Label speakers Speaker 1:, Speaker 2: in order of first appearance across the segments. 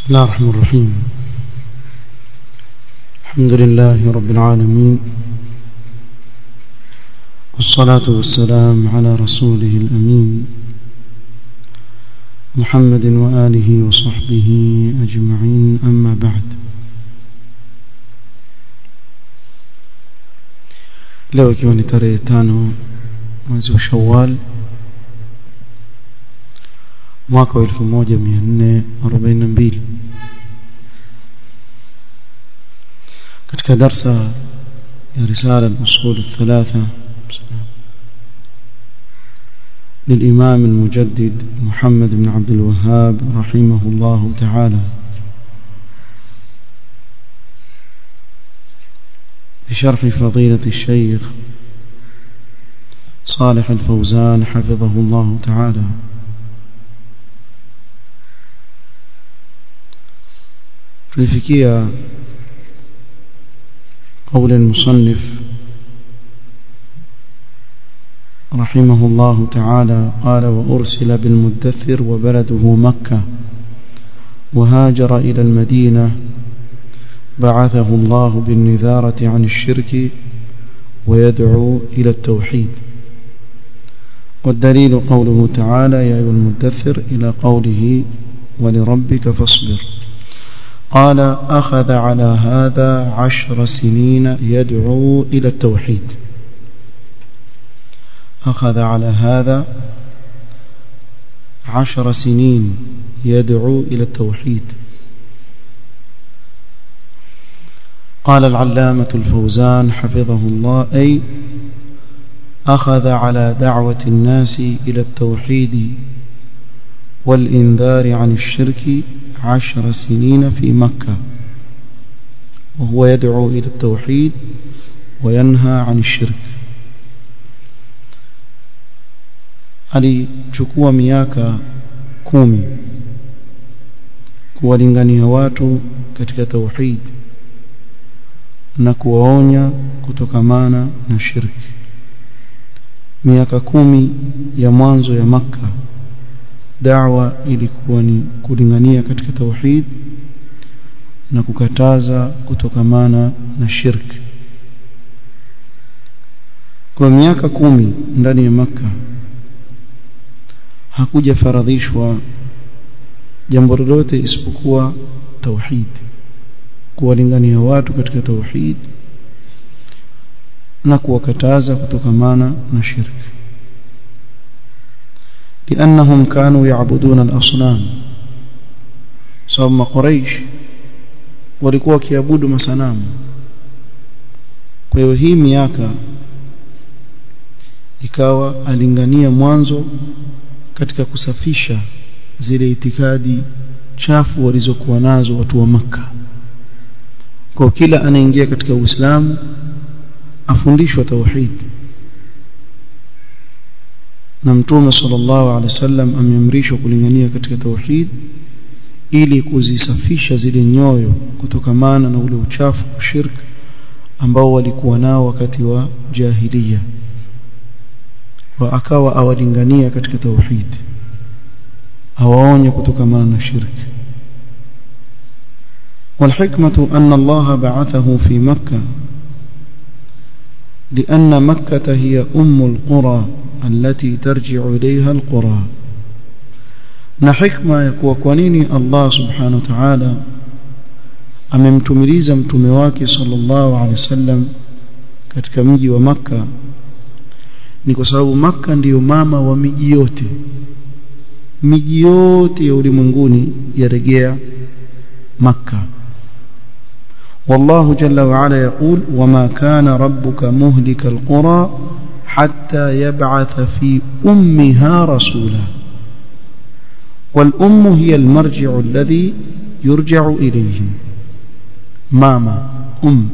Speaker 1: بسم الله الرحمن الرحيم الحمد لله رب العالمين والصلاة والسلام على رسوله الأمين محمد وآله وصحبه أجمعين أما بعد leo ikiwa ni tarehe tano mwezi wa shawal mwaka wa elfu moja mia nne arobaini na mbili katika darsa ya risala al-usul الثلاثة للإمام المجدد محمد بن عبد الوهاب رحمه الله تعالى بشرح فضيلة الشيخ صالح الفوزان حفظه الله تعالى tulifikia قول المصنف رحمه الله تعالى قال وأرسل بالمدثر وبلده مكة وهاجر إلى المدينة بعثه الله بالنذارة عن الشرك ويدعو إلى التوحيد والدليل قوله تعالى يا أيها المدثر إلى قوله ولربك فاصبر قال أخذ على هذا عشر سنين يدعو إلى التوحيد أخذ على هذا عشر سنين يدعو إلى التوحيد قال العلامة الفوزان حفظه الله أي أخذ على دعوة الناس إلى التوحيد والإنذار عن الشرك عشر سنين في مكة وهو يدعو إلى التوحيد وينهى عن الشرك alichukua miaka kumi kuwalingania watu katika tauhid na kuwaonya kutokamana na shirki miaka kumi ya mwanzo ya makka da'wa ilikuwa ni kulingania katika tauhid na kukataza kutokamana na shirki kwa miaka kumi ndani ya maka hakuja faradhishwa jambo lolote isipokuwa tauhid kuwalingania watu katika tauhid na kuwakataza kutokamana na shirki لأنهم كانوا يعبدون الأصنام صوم قريش walikuwa wakiabudu masanamu kwa hiyo hii miaka ikawa alingania mwanzo katika kusafisha zile itikadi chafu walizokuwa nazo watu wa maka kwa kila anaingia katika Uislamu afundishwa tauhid na mtume sallallahu alaihi wasallam ameamrishwa kulingania katika tauhid ili kuzisafisha zile nyoyo kutokamana na ule uchafu shirk ambao walikuwa nao wakati wa jahiliya wa akawa awalingania katika tauhid awaonye kutokamana na shirk والحكمة أن الله بعثه في مكة لأن مكة هي أم القرى التي ترجع إليها القرى na hikma ya kuwa kwa nini Allah subhanahu wa ta'ala amemtumiliza mtume wake sallallahu alaihi wasallam katika mji wa maka ni kwa sababu maka ndiyo mama wa miji yote miji yote ya ulimwenguni yarejea maka والله جل وعلا يقول وما كان ربك مهلك القرى حتى يبعث في أمها رسولا والأم هي المرجع الذي يرجع إليه ماما أم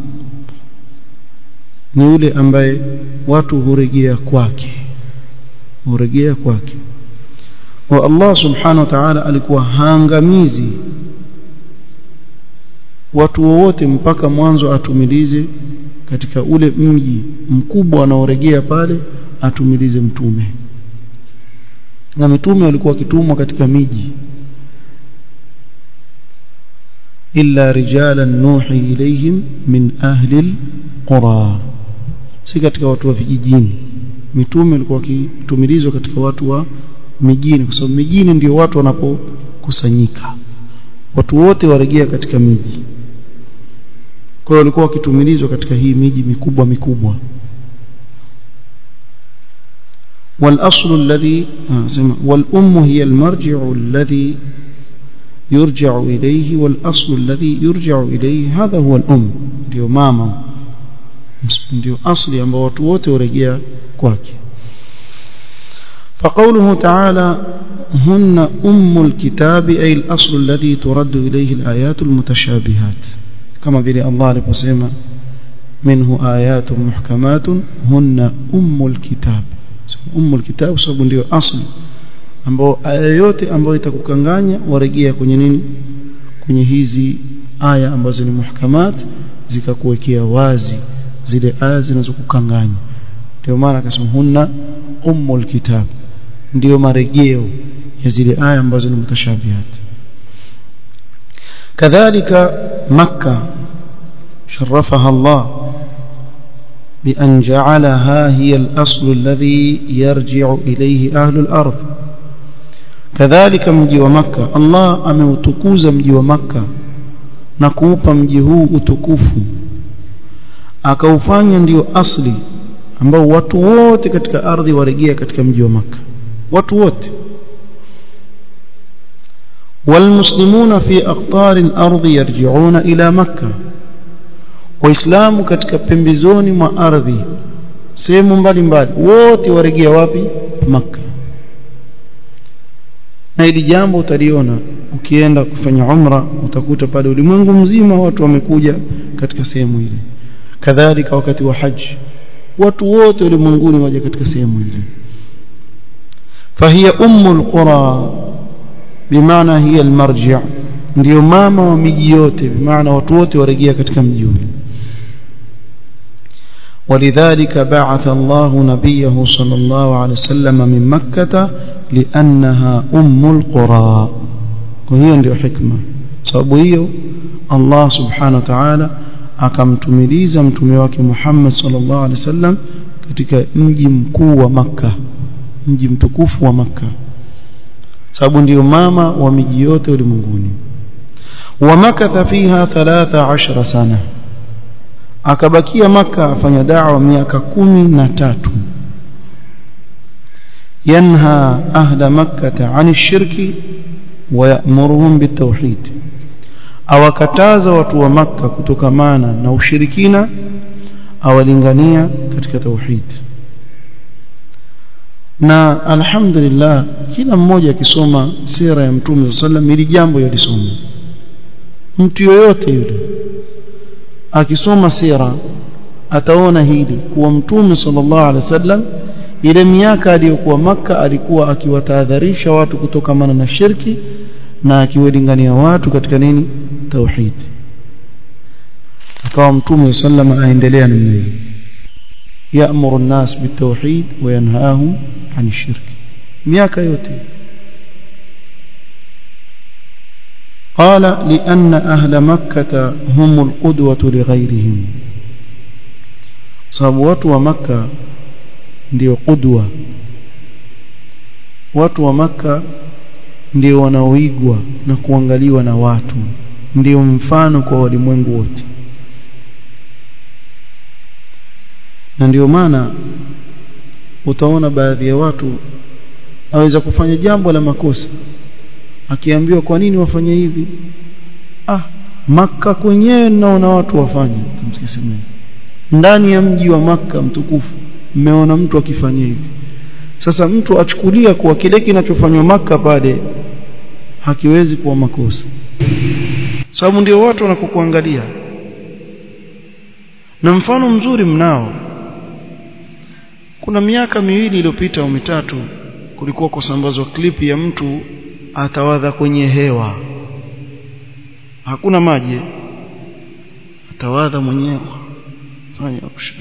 Speaker 1: ni yule ambaye watu hurejea kwake hurejea kwake wa Allah subhanahu wa ta'ala alikuwa haangamizi watu wowote mpaka mwanzo atumilize katika ule mji mkubwa anaoregea pale atumilize mtume na mitume walikuwa wakitumwa katika miji illa rijalan nuhi ilayhim min ahli alqura si katika watu wa vijijini mitume walikuwa wakitumilizwa katika watu wa mijini kwa sababu mijini ndio watu wanapokusanyika watu wote warejea katika miji kwa hiyo walikuwa wakitumilizwa katika hii miji mikubwa mikubwa والأصل الذي والأم هي المرجع الذي يرجع إليه والأصل الذي يرجع إليه هذا هو الأم ndio mama ndio asli ambao watu wote warejea kwake فقوله تعالى هن أم الكتاب أي الأصل الذي ترد إليه الآيات المتشابهات كما بلي الله لبسيما منه آيات محكمات هن أم الكتاب أم الكتاب sababu ndio asli ambao aya yote ambayo itakukanganya warejea kwenye nini kwenye hizi aya ambazo ni muhkamat zikakuwekea wazi zile aya zinazokukanganya ndio maana akasema hunna ummul kitab ndio marejeo ya zile aya ambazo ni mutashabihat kadhalika makka sharafaha Allah بأن جعلها هي الأصل الذي يرجع إليه أهل الأرض كذلك مجي ومكة الله أمeutukuza mji wa Makka na kuupa mji huu utukufu akaufanya ndio asli ambao watu wote katika ardhi warejea katika mji wa Makka watu wote والمسلمون في أقطار الأرض يرجعون إلى مكة waislamu katika pembezoni mwa ardhi sehemu mbalimbali wote warejea wapi maka na hili jambo utaliona ukienda kufanya umra utakuta pale ulimwengu mzima watu wamekuja katika sehemu ile kadhalika wakati wa haji watu wote ulimwenguni waje katika sehemu ile فهي أم القرى بمعنى هي المرجع ndio mama wa miji yote bimaana watu wote warejea katika mji ule ولذلك بعث الله نبيه صلى الله عليه وسلم من مكة لأنها أم القرى وهي ndio حكمة sababu hiyo Allah subhanahu wa ta'ala akamtumiliza mtume wake Muhammad sallallahu alaihi wasallam katika mji mkuu wa Makka mji mtukufu wa Makka sababu ndio mama wa miji yote ulimwenguni ومكث فيها 13 سنه akabakia maka afanya da'wa miaka kumi na tatu yanha ahla makkata ani shirki wa ya'muruhum bitawhid awakataza watu wa makka kutokamana na ushirikina awalingania katika tauhid na alhamdulillah kila mmoja akisoma sira ya mtume sallam ili jambo yalisoma mtu yoyote yule akisoma sira ataona hili kuwa mtume sallallahu alaihi wasallam ile miaka aliyokuwa maka alikuwa akiwatahadharisha watu kutokamana na shirki na akiwalingania watu katika nini tauhid akawa mtume sallam aendelea namna hiyo يأمر الناس بالتوحيد وينهاهم عن الشرك miaka yote قال لأن أهل مكة هم القدوة لغيرهم sababu watu wa maka ndio qudwa watu wa maka ndio wanaoigwa na kuangaliwa na watu ndio mfano kwa walimwengu wote na ndio maana utaona baadhi ya watu aweza kufanya jambo la makosa akiambiwa kwa nini wafanye hivi ah maka kwenyewe naona watu wafanye tumsikisemeni ndani ya mji wa maka mtukufu mmeona mtu akifanya hivi sasa mtu achukulia kuwa kile kinachofanywa maka pale hakiwezi kuwa makosa sababu ndio watu wanakokuangalia na mfano mzuri mnao kuna miaka miwili iliyopita au mitatu kulikuwa kusambazwa klipi ya mtu atawadha kwenye hewa hakuna maji atawadha mwenyewe fanya option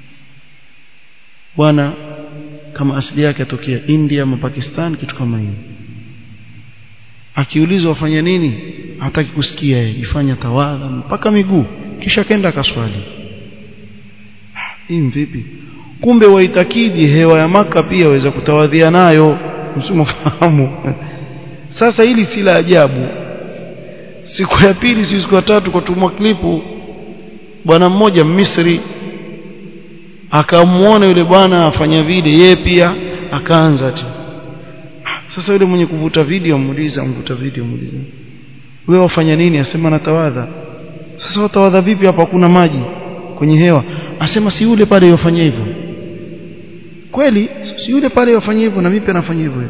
Speaker 1: bwana kama asili yake atokea India ama Pakistan kitu kama hiyo akiulizwa wafanya nini hataki kusikia yeye ifanya tawadha mpaka miguu kisha kenda akaswali hii vipi kumbe waitakidi hewa ya maka pia waweza kutawadhia nayo msimufahamu sasa hili si la ajabu siku ya pili si siku ya tatu kwa tumwa klipu bwana mmoja Misri akamuona yule bwana afanya vile yeye pia akaanza ati sasa yule mwenye kuvuta video muuliza mvuta video muuliza wewe wafanya nini asema natawadha sasa watawadha vipi hapa kuna maji kwenye hewa asema si yule pale yofanya hivyo kweli si yule pale yofanya hivyo na mimi pia nafanya hivyo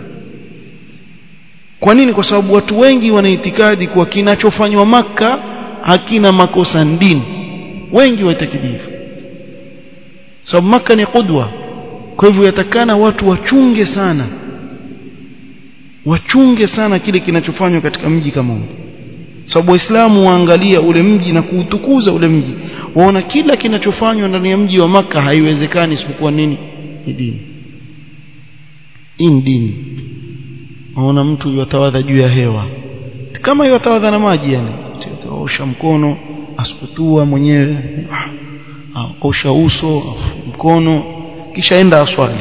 Speaker 1: kwa nini kwa sababu watu wengi wana itikadi kuwa kinachofanywa maka hakina makosa ndini wengi waitakidi hivyo sababu maka ni qudwa kwa hivyo yatakana watu wachunge sana wachunge sana kile kinachofanywa katika mji kama huu sababu waislamu waangalia ule mji na kuutukuza ule mji waona kila kinachofanywa ndani ya mji wa maka haiwezekani isipokuwa nini ni dini hii ni dini waona mtu yatawadha juu ya hewa kama yatawadha na maji yani osha mkono asukutua mwenyewe osha uso mkono kisha enda aswali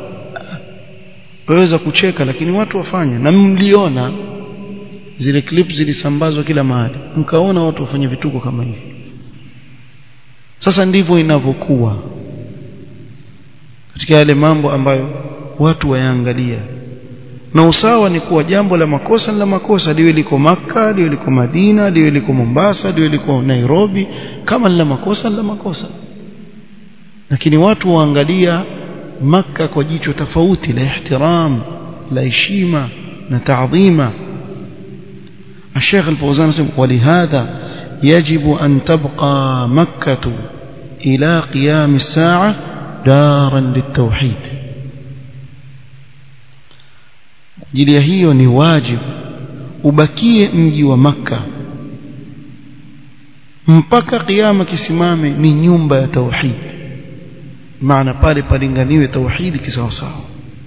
Speaker 1: waweza kucheka lakini watu wafanya na mliona zile clip zilisambazwa kila mahali mkaona watu wafanya vituko kama hivi sasa ndivyo inavyokuwa katika yale mambo ambayo watu wayaangalia na usawa ni kuwa jambo la makosa la makosa liwe liko maka liwe liko Madina liwe liko Mombasa liwe liko Nairobi kama la makosa la makosa lakini watu waangalia maka kwa jicho tofauti la ihtiram la heshima na taadhima الشيخ الفوزان ولهذا يجب أن تبقى مكة إلى قيام الساعة دارا للتوحيد ajili ya hiyo ni wajibu ubakie mji wa maka mpaka kiyama kisimame ni nyumba ya tauhid maana pale palinganiwe tauhidi kisawasawa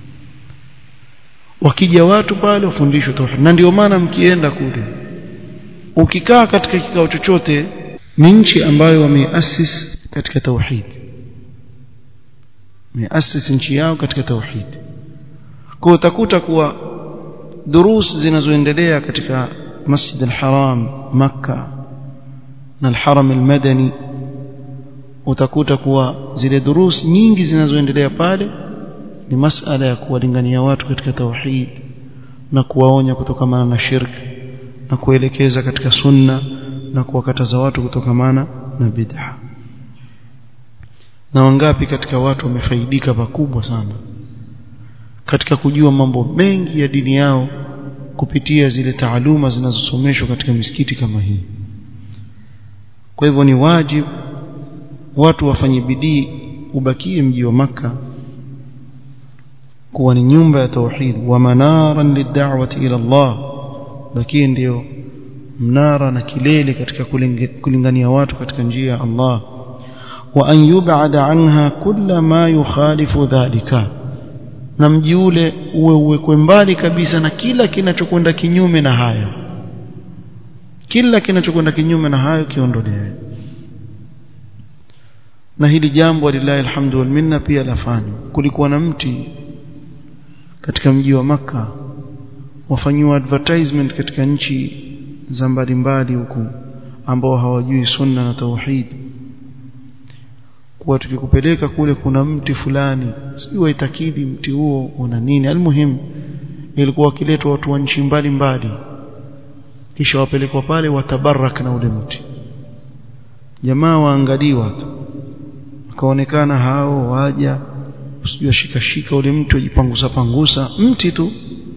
Speaker 1: wakija watu pale wafundishwe tauhid na ndio maana mkienda kule ukikaa katika kikao chochote ni nchi ambayo wameasis katika tauhid wameasis nchi yao katika tauhid kwa utakuta kuwa durus zinazoendelea katika Masjid al-Haram Makka na al-Haram al-Madani utakuta kuwa zile durus nyingi zinazoendelea pale ni masala ya kuwalingania watu katika tauhid na kuwaonya kutokamana na shirki na kuelekeza katika sunna na kuwakataza watu kutokamana na bid'a na wangapi katika watu wamefaidika pakubwa sana katika kujua mambo mengi ya dini yao kupitia zile taaluma zinazosomeshwa katika misikiti kama hii kwa hivyo ni wajibu watu wafanye bidii ubakie mji wa maka kuwa ni nyumba ya tauhid wa manaran lid'awati ila Allah bakie ndio mnara na kilele katika kulingania watu katika njia ya Allah wa an yub'ada anha kulla ma yukhalifu dhalika na mji ule uwe uwekwe mbali kabisa na kila kinachokwenda kinyume na hayo kila kinachokwenda kinyume na hayo kiondolewe na hili jambo lillahi alhamdu wal minna pia lafanywa kulikuwa na mti katika mji wa maka wafanyiwa advertisement katika nchi za mbalimbali huku ambao hawajui sunna na tauhid kuwa tukikupeleka kule kuna mti fulani sijui waitakidi mti huo una nini almuhim ilikuwa wakiletwa watu wa nchi mbalimbali kisha wapelekwa pale watabarak na ule mti jamaa waangaliwa tu akaonekana hao waja usijua shika shika ule mti ujipangusa pangusa mti tu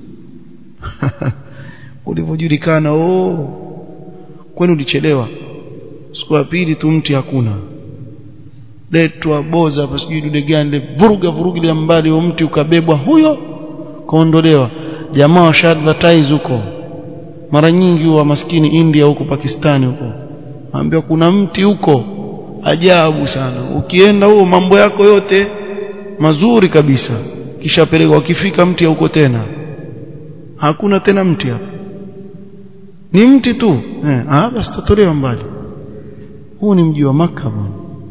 Speaker 1: ulivyojulikana oh kwani ulichelewa siku ya pili tu mti hakuna letwa boza hapa sijui dude gani vuruga vuruga ile mbali huo mti ukabebwa huyo kaondolewa jamaa washa advertise huko mara nyingi wa maskini India huko Pakistani huko ambia kuna mti huko ajabu sana ukienda huo mambo yako yote mazuri kabisa kisha pelekwa wakifika mti huko tena hakuna tena mti hapo ni mti tu eh ah basi tutolewa mbali huu ni mji wa maka bwana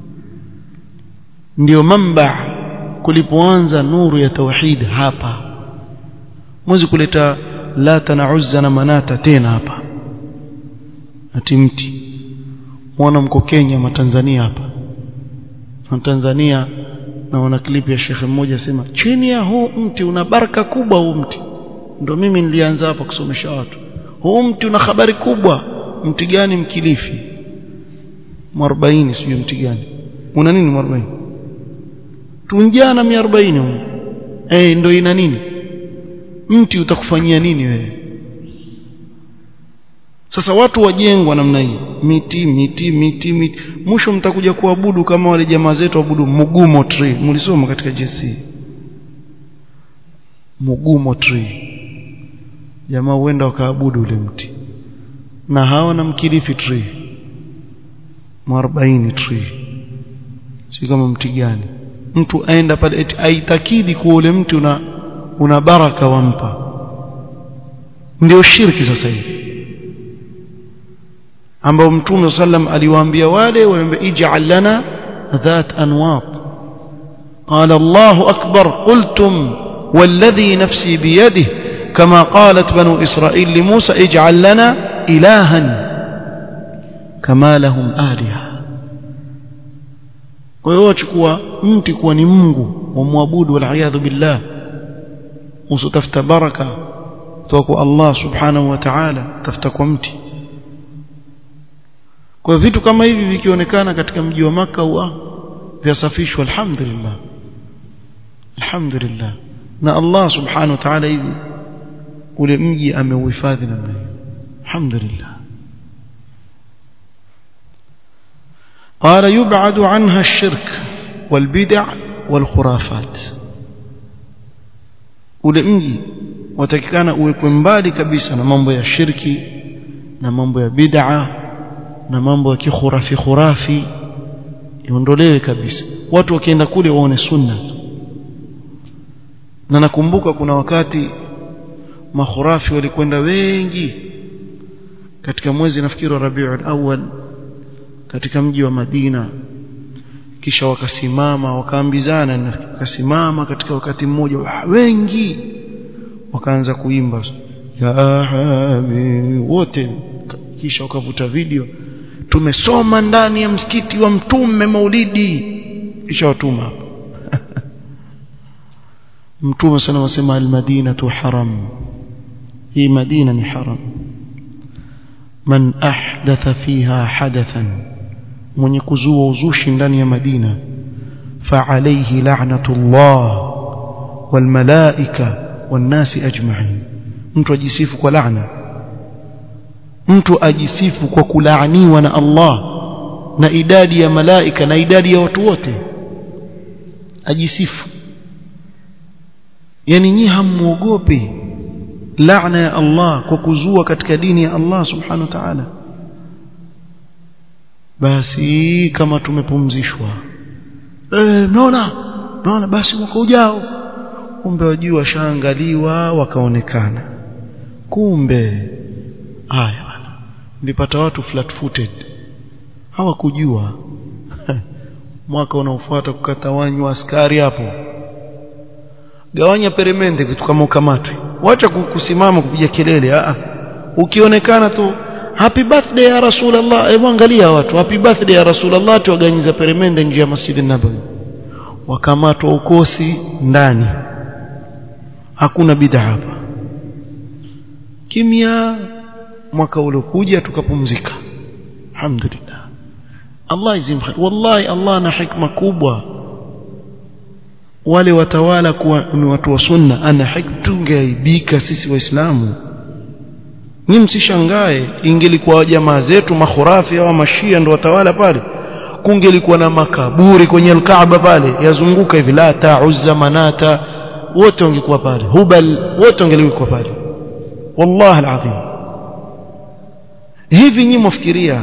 Speaker 1: ndio mamba kulipoanza nuru ya tauhid hapa mwezi kuleta lata na uzza na manata tena hapa ati mti mwana mko Kenya ma Tanzania hapa na Tanzania naona klipu ya shekhe mmoja asema chini ya huu mti una baraka kubwa huu mti ndio mimi nilianza hapa kusomesha watu huu mti una habari kubwa mti gani mkilifi mwarobaini sijui mti gani una nini mwarobaini tunjana 140 eh ndio ina nini mti utakufanyia nini wewe sasa watu wajengwa namna hii miti miti miti miti mwisho mtakuja kuabudu kama wale jamaa zetu waabudu mugumo tree mlisoma katika JC mugumo tree jamaa huenda wakaabudu ule mti na hawa na mkilifi tree mwarobaini tree si kama mti gani mtu aenda pale aitakidi kuwa ule mti una una baraka wampa ndio shirki sasa hivi ambao mtume sallam aliwaambia wale waliambia ij'al lana dhat anwat قال الله أكبر قلتم والذي نفسي بيده كما قالت بنو إسرائيل لموسى اجعل لنا إلها كما لهم آلهة kwa hiyo wachukua mti kuwa ni Mungu wamwabudu waliyadhu billah usitafuta baraka kutoka kwa Allah subhanahu wa ta'ala tafuta kwa mti kwa vitu kama hivi vikionekana katika mji wa maka huwa vyasafishwa alhamdulillah alhamdulillah na Allah subhanahu wa ta'ala hivi ule mji ameuhifadhi namna hiyo alhamdulillah قال يبعد عنها الشرك والبدع والخرافات ule mji watakikana uwekwe mbali kabisa na mambo ya shirki na mambo ya bid'a na mambo ya kikhurafi khurafi iondolewe kabisa watu wakienda kule waone sunna na nakumbuka kuna wakati makhurafi walikwenda wengi katika mwezi nafikiri wa Rabiul Awwal katika mji wa Madina kisha wakasimama wakaambizana wakasimama katika wakati mmoja wengi wakaanza kuimba ya habibi wote kisha wakavuta video tumesoma ndani ya msikiti wa mtume maulidi kisha watuma hapo mtume sana wasema almadinatu haram hii madina ni haram man ahdatha fiha hadathan mwenye kuzua uzushi ndani ya madina فعليه لعنة الله والملائكة والناس أجمعين mtu ajisifu kwa laana mtu ajisifu kwa kulaaniwa na Allah na idadi ya malaika na idadi ya watu wote ajisifu yani nyi hamuogopi laana ya Allah kwa kuzua katika dini ya Allah subhanahu wa ta'ala basi kama tumepumzishwa eh mnaona mnaona basi mwaka ujao kumbe wajua washaangaliwa wakaonekana kumbe haya bwana nilipata watu flat footed hawakujua mwaka unaofuata kukatawanywa askari hapo gawanya peremende vitu kama ukamatwe wacha kusimama kupiga kelele a ukionekana tu happy birthday ya rasulullah hebu angalia watu happy birthday ya rasulullah tuwaganyiza peremende nje ya masjid nabawi wakamatwa ukosi ndani hakuna bid'a hapa kimya mwaka uliokuja tukapumzika alhamdulillah Allah izim khair wallahi Allah na hikma kubwa wale watawala kuwa ni watu wa sunna ana hikma tungeaibika sisi waislamu ni msishangae ingelikuwa jamaa zetu makhurafi au mashia ndo watawala pale kungelikuwa na makaburi kwenye alkaaba pale yazunguka hivi lata uzza manata wote wangekuwa pale hubal wote wangelikuwa pale wallahi alazim hivi nyinyi mwafikiria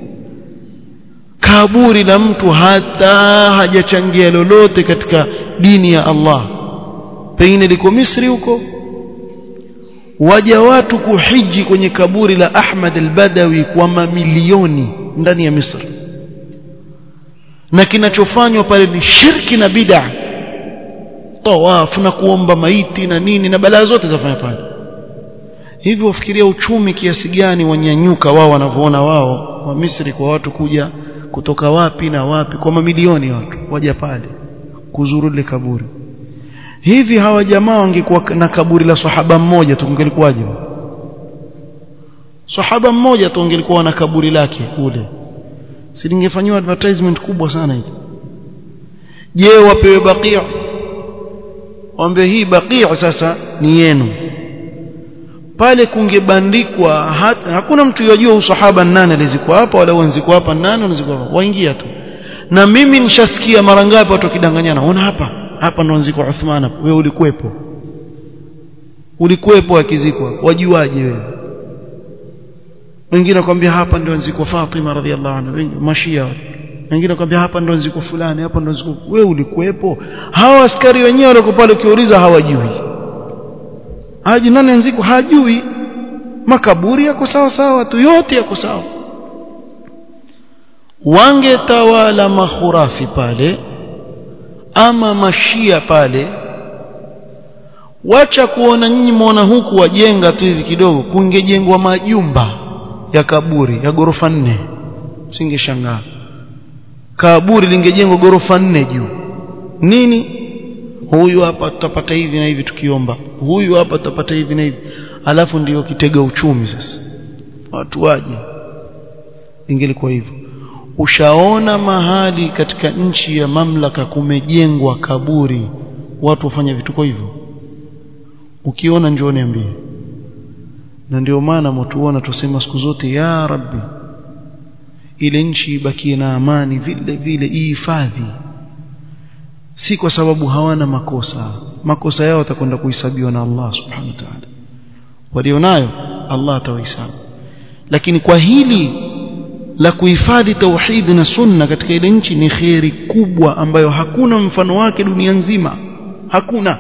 Speaker 1: kaburi la mtu hata hajachangia lolote katika dini ya Allah pengine liko Misri huko waja watu kuhiji kwenye kaburi la Ahmad al-Badawi kwa mamilioni ndani ya Misri na kinachofanywa pale ni shirki na bid'a tawafu na kuomba maiti na nini na balaa zote zafanya pale hivi wafikiria uchumi kiasi gani wanyanyuka wao wanavyoona wao wa Misri kwa watu kuja kutoka wapi na wapi kwa mamilioni watu waja pale kuzuru ile kaburi hivi hawa jamaa wangekuwa na kaburi la sahaba mmoja tu kungelikuwaje sahaba mmoja tu angelikuwa na kaburi lake kule si lingefanywa advertisement kubwa sana hili je wapewe baqia waambie hii baqia sasa ni yenu pale kungebandikwa hakuna mtu yajua usahaba nani alizikwa hapa wala wanzikwa hapa nani wanzikwa hapa waingia tu na mimi nishasikia mara ngapi watu wakidanganyana ona hapa hapa ndo wanzikwa Uthman wewe ulikuwepo ulikuwepo akizikwa wajuaje wewe wengine wakwambia hapa ndio wanzikwa Fatima radhiallahu anha mashia wengine wakwambia hapa ndo wanzikwa fulani hapa ndo wanzikwa wewe ulikuwepo hawa askari wenyewe wale pale ukiuliza hawajui haji nani anziko hajui makaburi yako sawa sawa tu yote yako sawa wangetawala mahurafi pale ama mashia pale wacha kuona nyinyi muona huku wajenga tu hivi kidogo kungejengwa majumba ya kaburi ya gorofa nne singeshangaa kaburi lingejengwa gorofa nne juu nini huyu hapa tutapata hivi na hivi tukiomba huyu hapa tutapata hivi na hivi alafu ndiyo kitega uchumi sasa watu waje ingelikuwa hivyo ushaona mahali katika nchi ya mamlaka kumejengwa kaburi watu wafanya vituko hivyo ukiona njoo niambie na ndio maana mtuona tusema siku zote ya rabbi ile nchi ibakie na amani vile vile ihifadhi si kwa sababu hawana makosa makosa yao watakwenda kuhesabiwa na Allah subhanahu wa ta'ala walionayo Allah atawahesabu lakini kwa hili la kuhifadhi tauhid na sunna katika ile nchi ni kheri kubwa ambayo hakuna mfano wake dunia nzima hakuna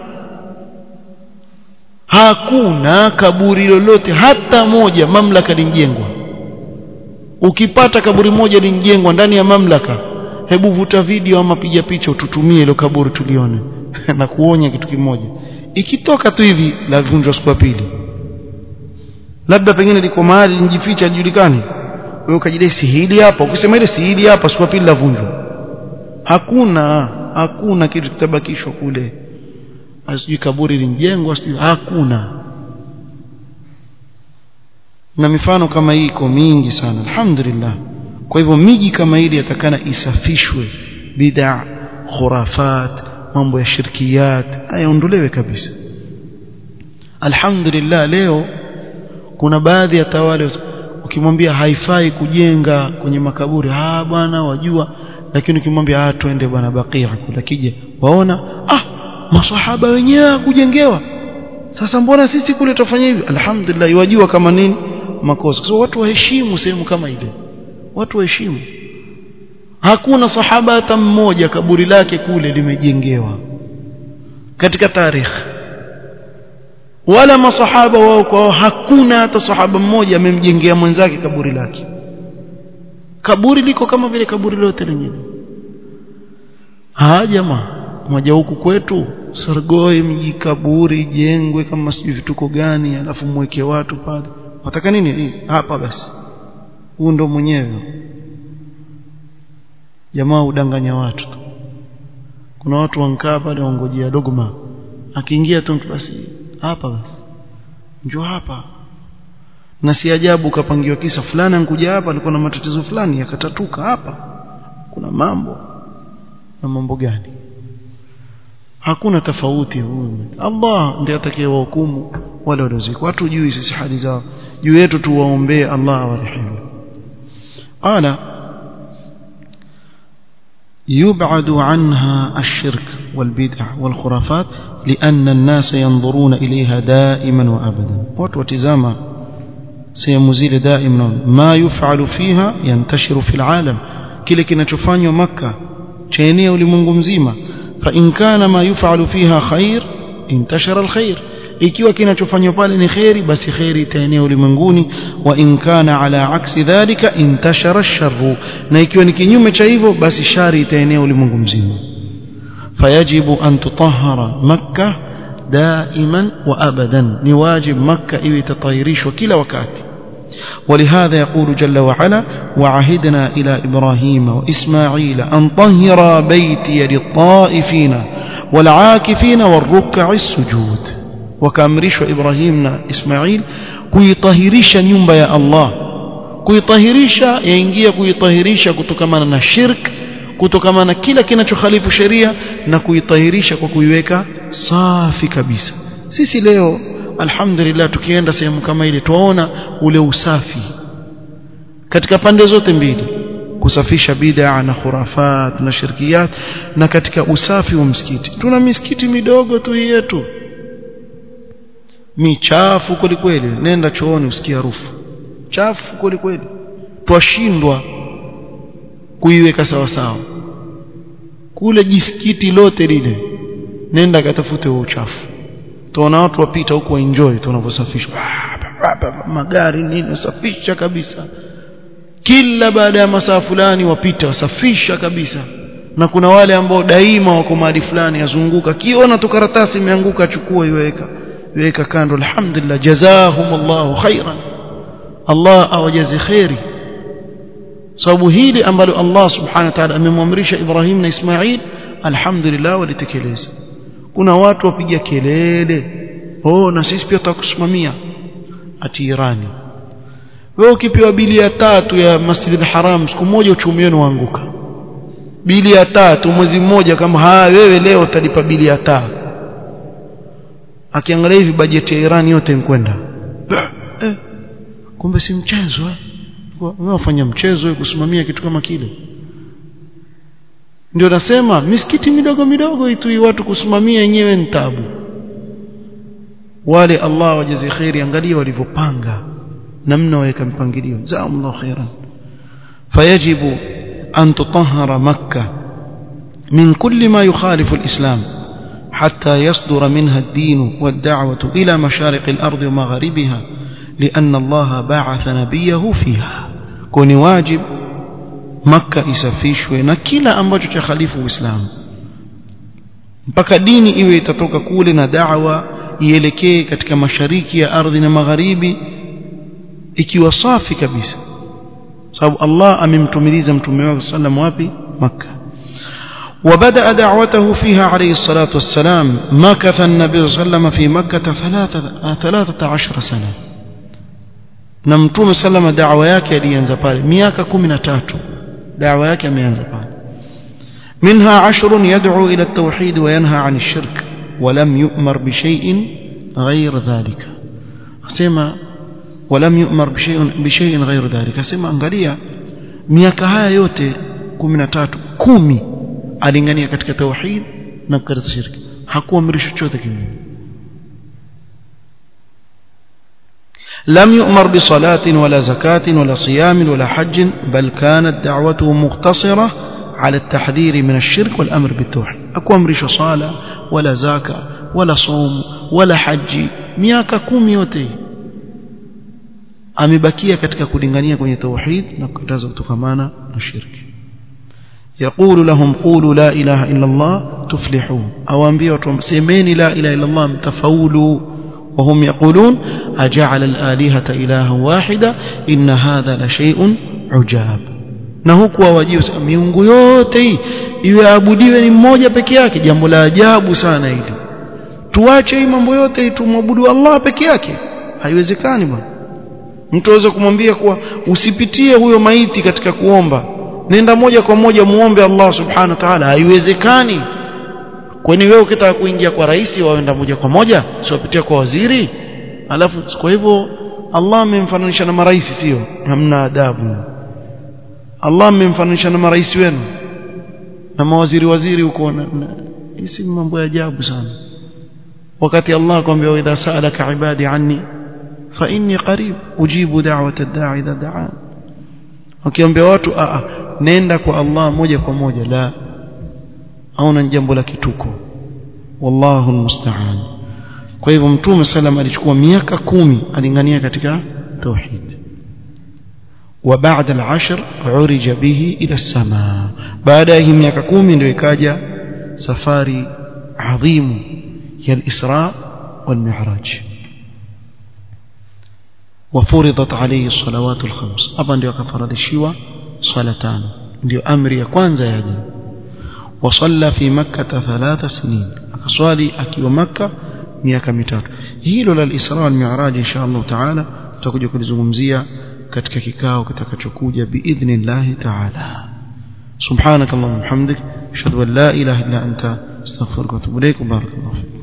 Speaker 1: hakuna kaburi lolote hata moja mamlaka linjengwa ukipata kaburi moja linjengwa ndani ya mamlaka hebu vuta video ama piga picha ututumie ile kaburi tulione na kuonya kitu kimoja ikitoka tu hivi la vunjwa siku ya pili labda pengine liko mahali njificha lijulikani wewe ukajidai si hili hapa ukisema ile si hili hapa siku ya pili la vunjwa hakuna hakuna kitu kitabakishwa kule asijui kaburi linjengwa sijui hakuna na mifano kama hii iko mingi sana alhamdulillah kwa hivyo miji kama ile yatakana isafishwe bid'a khurafat mambo ya shirkiyat ayaondolewe kabisa alhamdulillah leo kuna baadhi ya tawala ukimwambia haifai kujenga kwenye makaburi ah bwana wajua lakini ukimwambia ah twende bwana bakia kula kije waona ah maswahaba wenyewe kujengewa sasa mbona sisi kule tufanye hivi alhamdulillah wajua kama nini makosa kwa so, watu waheshimu sehemu kama ile watu waheshimu hakuna sahaba hata mmoja kaburi lake kule limejengewa katika tarikh wala masahaba wao kwao hakuna hata sahaba mmoja amemjengea mwenzake kaburi lake kaburi liko kama vile kaburi lote lingine ha jamaa moja huku kwetu Sargoi mji kaburi jengwe kama sijui vituko gani alafu mweke watu pale wataka nini hapa basi huu ndo mwenyewe jamaa udanganya watu tu kuna watu wankaa pale wangojea dogma akiingia tu mtu basi hapa basi njoo hapa na si ajabu kapangiwa kisa fulani ankuja hapa alikuwa na matatizo fulani yakatatuka hapa kuna mambo na mambo gani hakuna tofauti huyu Allah ndiye atakayewahukumu wale waliozikwa watu juu sisi hali zao juu yetu tuwaombee Allah awarehemu qala يبعد عنها الشرك والبدع والخرافات لأن الناس ينظرون إليها دائما وأبدا وتوتزاما سيمزيل دائما ما يفعل فيها ينتشر في العالم كلا كنا تفانيو مكة تشينيا ولمنغم زيما فإن كان ما يفعل فيها خير انتشر الخير ikiwa kinachofanywa pale ni kheri basi kheri itaenea ulimwenguni wa in kana ala aksi dhalika intashara sharru na ikiwa ni kinyume cha hivyo basi shari itaenea ulimwengu mzima fayajibu an tutahhara makkah دائما وابدا نواجب مكه ايوه تطهيرishwa kila wakati ولهذا يقول جل وعلا وعهدنا إلى إبراهيم وإسماعيل أن طهر بيتي للطائفين والعاكفين والركع السجود وكامرش إبراهيم إسماعيل kuitahirisha nyumba ya Allah kuitahirisha yaingia kuitahirisha kutokamana na shirk kutokamana na kila kinachokhalifu sheria na kuitahirisha kwa kuiweka safi kabisa sisi leo alhamdulillah tukienda sehemu kama ile tuwaona ule usafi katika pande zote mbili kusafisha bid'a na khurafat na shirkiyat na katika usafi wa msikiti tuna misikiti midogo tu yetu michafu kweli kweli nenda chooni usikie harufu chafu kweli kweli twashindwa kuiweka sawa sawa kule jisikiti lote lile nenda katafute huo uchafu tuona watu wapita huku waenjoy tunavyosafisha magari nini usafisha kabisa kila baada ya masaa fulani wapita wasafisha kabisa na kuna wale ambao daima wako mahali fulani yazunguka kiona tu karatasi imeanguka achukua iweka iweka kando alhamdulillah jazahumullahu khairan Allah awajazi khairi sababu hili ambalo Allah subhanahu wa ta'ala amemwamrisha Ibrahim na Ismail alhamdulillah walitekeleza kuna watu wapiga kelele oh na sisi pia tutakusimamia ati Irani wewe ukipewa bili ya tatu ya Masjid al-Haram siku moja uchumi wenu waanguka bili ya tatu mwezi mmoja kama ha wewe leo utalipa bili ya taa akiangalia hivi bajeti ya Irani yote inkwenda eh, kumbe si mchezo eh wewe wafanya mchezo wewe kusimamia kitu kama kile ndio nasema misikiti midogo midogo itu watu kusimamia yenyewe ni tabu wale Allah wajazi khairi angalia walivyopanga namna waweka mpangilio jazakumullahu khairan fayajibu an tutahhara makkah min kulli ma yukhalifu alislam حتى يصدر منها الدين والدعوة إلى مشارق الأرض ومغاربها لأن الله بعث نبيه فيها كوني واجب مكة isafishwe na kila ambacho cha khalifu Uislamu mpaka dini iwe itatoka kule na da'wa ielekee katika mashariki ya ardhi na magharibi ikiwa safi kabisa sababu Allah amemtumiliza mtume wake sallam wapi Makkah وبدأ دعوته فيها عليه الصلاة والسلام مكث النبي صلى الله عليه وسلم في مكة ثلاثة, ثلاثة عشر سنة نمتوم سلم دعوة yake alianza pale miaka 13 دعوة yake ameanza pale منها عشر يدعو إلى التوحيد وينهى عن الشرك ولم يؤمر بشيء غير ذلك سمع ولم يؤمر بشيء بشيء غير ذلك سمع angalia miaka haya yote 13 kumi alingania katika tauhid na katika shirki hakuamrisha chochote kingine لم يؤمر بصلاة ولا زكاة ولا صيام ولا حج بل كانت دعوته مقتصرة على التحذير من الشرك والأمر بالتوحيد أكو أمرش صلاة ولا زكاة ولا صوم ولا حج miaka kumi yote amebakia katika kulingania kwenye tauhid na kukataza kutokamana na shirki يقول لهم قولوا لا إله إلا الله تفلحوا أو أنبياء سمين لا إله إلا الله متفولوا وهم يقولون أجعل الآلهة إلها واحدة إن هذا لشيء عجاب na huku wawajie miungu yote hii iwe abudiwe ni mmoja peke yake jambo la ajabu sana hili tuache hii mambo yote hii tumwabudu Allah peke yake haiwezekani bwana mtu aweza kumwambia kuwa usipitie huyo maiti katika kuomba nenda moja kwa moja muombe Allah subhanahu wa ta'ala haiwezekani kwani wewe ukitaka kuingia kwa rais waenda moja kwa moja siwapitia kwa waziri alafu kwa hivyo Allah amemfananisha na marais sio hamna adabu Allah amemfananisha na marais wenu na mawaziri waziri huko hisi mambo ya ajabu sana wakati Allah akwambia idha sa'alaka ibadi anni fa inni qarib ujibu da'wata ad-da'i idha da'an wakiambia watu a nenda kwa Allah moja kwa moja la au na jambo la kituko wallahu almusta'an kwa hivyo mtume sallam alichukua miaka kumi alingania katika tauhid وبعد العشر عرج به إلى السماء بعد هي miaka 10 ndio ikaja safari adhimu ya al-Isra wal-Mi'raj وفرضت عليه الصلوات الخمس hapa ndio akafaradhishiwa swala tano ndio amri ya kwanza yaje وصلى في مكة ثلاث سنين akaswali akiwa Makka miaka mitatu hilo la al-Isra wal-Mi'raj insha Allah taala tutakuja kulizungumzia katika kikao kitakachokuja biidhnillah taala subhanakallahumma hamdik ashhadu an la ilaha illa anta astaghfiruka wa atubu ilaik barakallahu